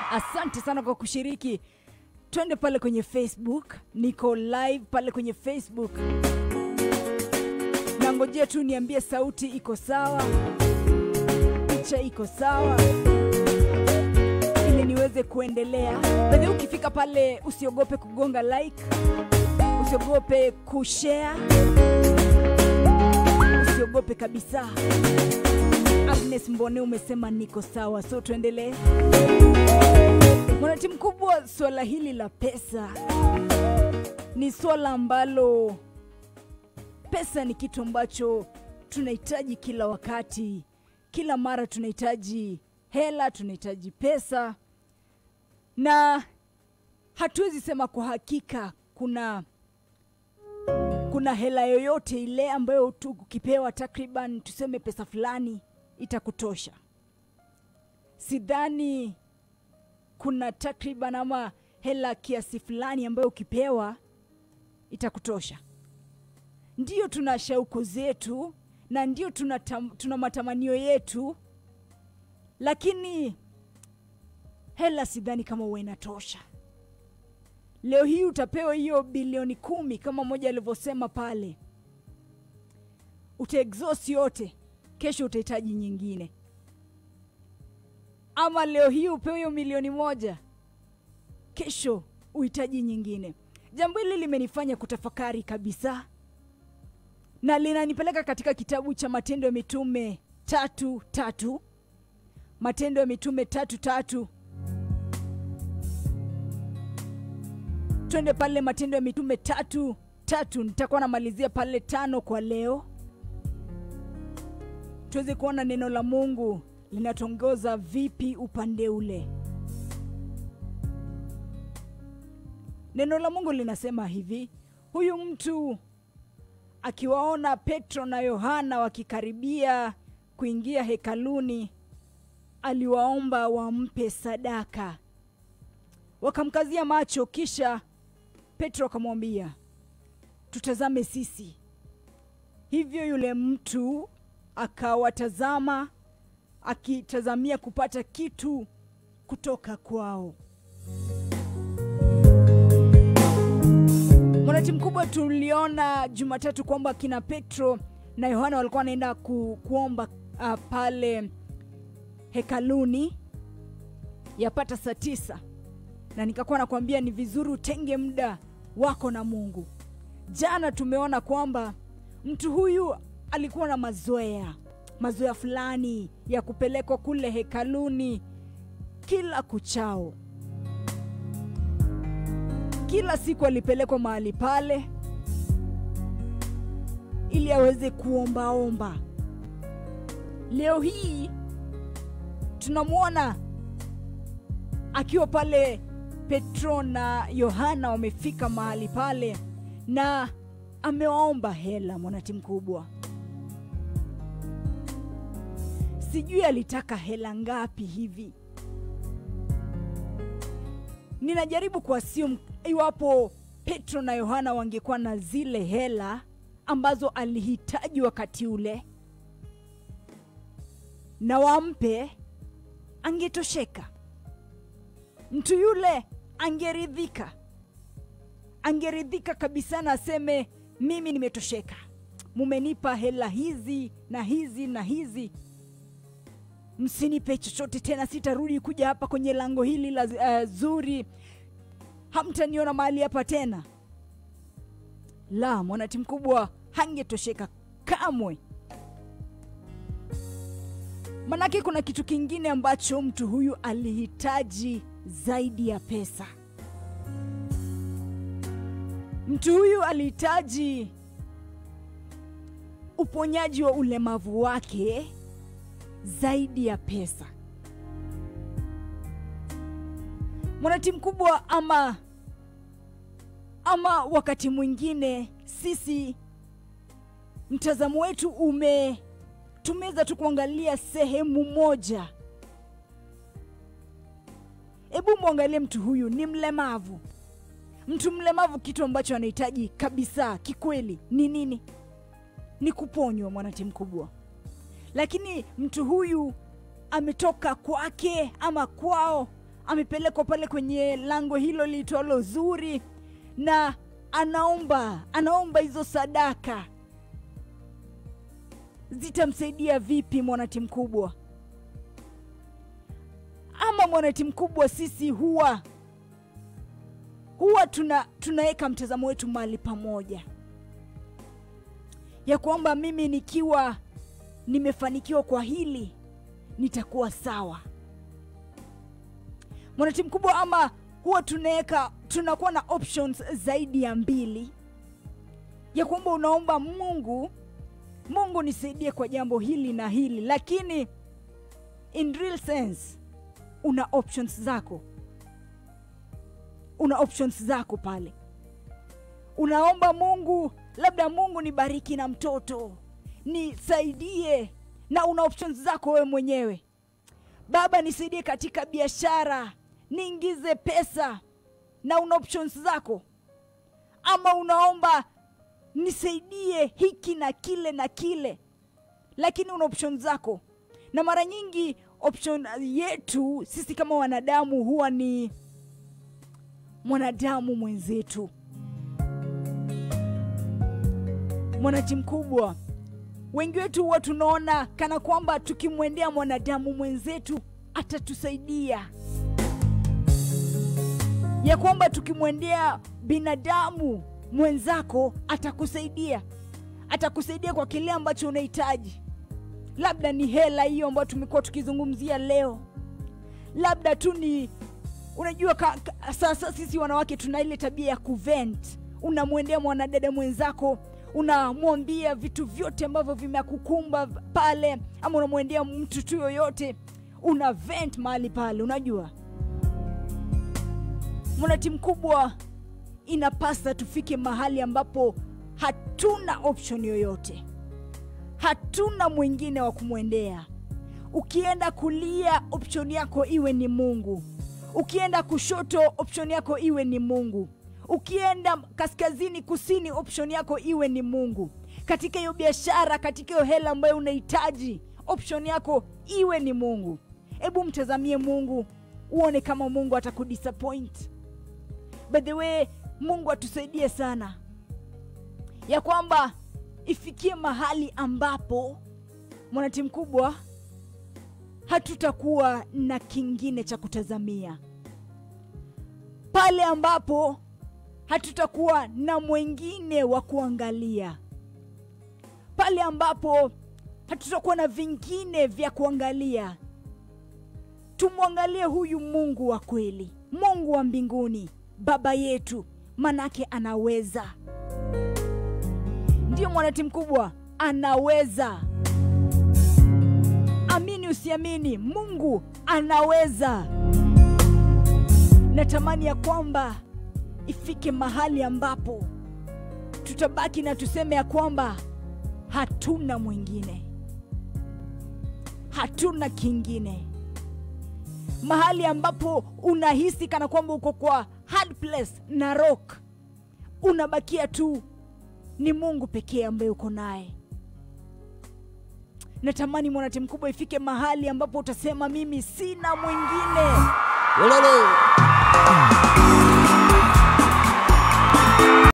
asante sana kwa kushiriki twende pale kwenye facebook niko live pale kwenye facebook nangojea tu niambie sauti iko sawa picha iko sawa ili niweze kuendelea bedhe ukifika pale usiogope kugonga like usiogope kushare usiogope kabisa agnes mbone umesema niko sawa so tuendelee mwanati mkubwa swala hili la pesa ni swala ambalo pesa ni kitu ambacho tunahitaji kila wakati kila mara tunahitaji hela tunahitaji pesa na hatuwezi sema kwa hakika kuna kuna hela yoyote ile ambayo tu ukipewa takriban tuseme pesa fulani itakutosha sidhani kuna takriban ama hela kiasi fulani ambayo ukipewa itakutosha ndio tuna shauku zetu na ndio tuna, tam, tuna matamanio yetu lakini hela sidhani kama huwa inatosha leo hii utapewa hiyo bilioni kumi kama moja alivyosema pale utaexhaust yote kesho utahitaji nyingine ama leo hii upewe hiyo milioni moja kesho uhitaji nyingine jambo hili limenifanya kutafakari kabisa na linanipeleka katika kitabu cha matendo ya mitume tatu tatu matendo ya mitume tatu tatu twende pale matendo ya mitume tatu tatu nitakuwa namalizia pale tano kwa leo tuweze kuona neno la mungu linatongoza vipi upande ule neno la mungu linasema hivi huyu mtu akiwaona petro na yohana wakikaribia kuingia hekaluni aliwaomba wampe sadaka wakamkazia macho kisha petro akamwambia tutazame sisi hivyo yule mtu akawatazama akitazamia kupata kitu kutoka kwao mwanati mkubwa tuliona jumatatu kwamba kina petro na yohana walikuwa wanaenda ku, kuomba uh, pale hekaluni yapata saa tisa na nikakuwa nakwambia ni vizuri utenge muda wako na mungu jana tumeona kwamba mtu huyu alikuwa na mazoea mazoea fulani ya kupelekwa kule hekaluni kila kuchao kila siku alipelekwa mahali pale ili aweze kuombaomba leo hii tunamwona akiwa pale petro na yohana wamefika mahali pale na amewaomba hela mwanati mkubwa sijui alitaka hela ngapi hivi ninajaribu kuasium iwapo petro na yohana wangekuwa na zile hela ambazo alihitaji wakati ule na wampe angetosheka mtu yule angeridhika angeridhika kabisa na aseme mimi nimetosheka mumenipa hela hizi na hizi na hizi msinipe chochote tena sitarudi kuja hapa kwenye lango hili la uh, zuri hamtaniona mahali hapa tena la mwanati mkubwa hangetosheka kamwe manake kuna kitu kingine ambacho mtu huyu alihitaji zaidi ya pesa mtu huyu alihitaji uponyaji wa ulemavu wake zaidi ya pesa mwanati mkubwa ama ama wakati mwingine sisi mtazamo wetu ume tumeweza tu kuangalia sehemu moja hebu mwangalie mtu huyu ni mlemavu mtu mlemavu kitu ambacho anahitaji kabisa kikweli ni nini ni kuponywa mwanati mkubwa lakini mtu huyu ametoka kwake ama kwao amepelekwa pale kwenye lango hilo liitwalo zuri na anaomba anaomba hizo sadaka zitamsaidia vipi mwanati mkubwa ama mwanati mkubwa sisi huwa huwa tuna tunaweka mtazamo wetu mahali pamoja ya kwamba mimi nikiwa nimefanikiwa kwa hili nitakuwa sawa mwanati mkubwa ama huwa tunaweka tunakuwa na options zaidi ya mbili ya kwamba unaomba mungu mungu nisaidie kwa jambo hili na hili lakini in real sense una options zako una options zako pale unaomba mungu labda mungu nibariki na mtoto nisaidie na una options zako wewe mwenyewe baba nisaidie katika biashara niingize pesa na una options zako ama unaomba nisaidie hiki na kile na kile lakini una options zako na mara nyingi option yetu sisi kama wanadamu huwa ni mwanadamu mwenzetu mwanaji mkubwa wengi wetu huwa tunaona kana kwamba tukimwendea mwanadamu mwenzetu atatusaidia ya kwamba tukimwendea binadamu mwenzako atakusaidia atakusaidia kwa kile ambacho unahitaji labda ni hela hiyo ambayo tumekuwa tukizungumzia leo labda tu ni unajua ka, ka, sasa sisi wanawake tuna ile tabia ya kuvent unamwendea mwanadada mwenzako unamwambia vitu vyote ambavyo vimekukumba pale ama unamwendea mtu tu yoyote una vent mahali pale unajua mwanati mkubwa inapasa tufike mahali ambapo hatuna option yoyote hatuna mwingine wa kumwendea ukienda kulia option yako iwe ni mungu ukienda kushoto option yako iwe ni mungu ukienda kaskazini kusini option yako iwe ni mungu katika hiyo biashara katika hiyo hela ambayo unahitaji option yako iwe ni mungu hebu mtazamie mungu uone kama mungu atakudisappoint by the way mungu atusaidie sana ya kwamba ifikie mahali ambapo mwanati mkubwa hatutakuwa na kingine cha kutazamia pale ambapo hatutakuwa na mwengine wa kuangalia pale ambapo hatutakuwa na vingine vya kuangalia tumwangalie huyu mungu wa kweli mungu wa mbinguni baba yetu manake anaweza ndiyo mwanati mkubwa anaweza amini usiamini mungu anaweza natamani ya kwamba ifike mahali ambapo tutabaki na tuseme ya kwamba hatuna mwingine hatuna kingine mahali ambapo unahisi kana kwamba uko kwa hard place na rock unabakia tu ni mungu pekee ambaye uko naye natamani mwanati mkubwa ifike mahali ambapo utasema mimi sina mwingine Wololo.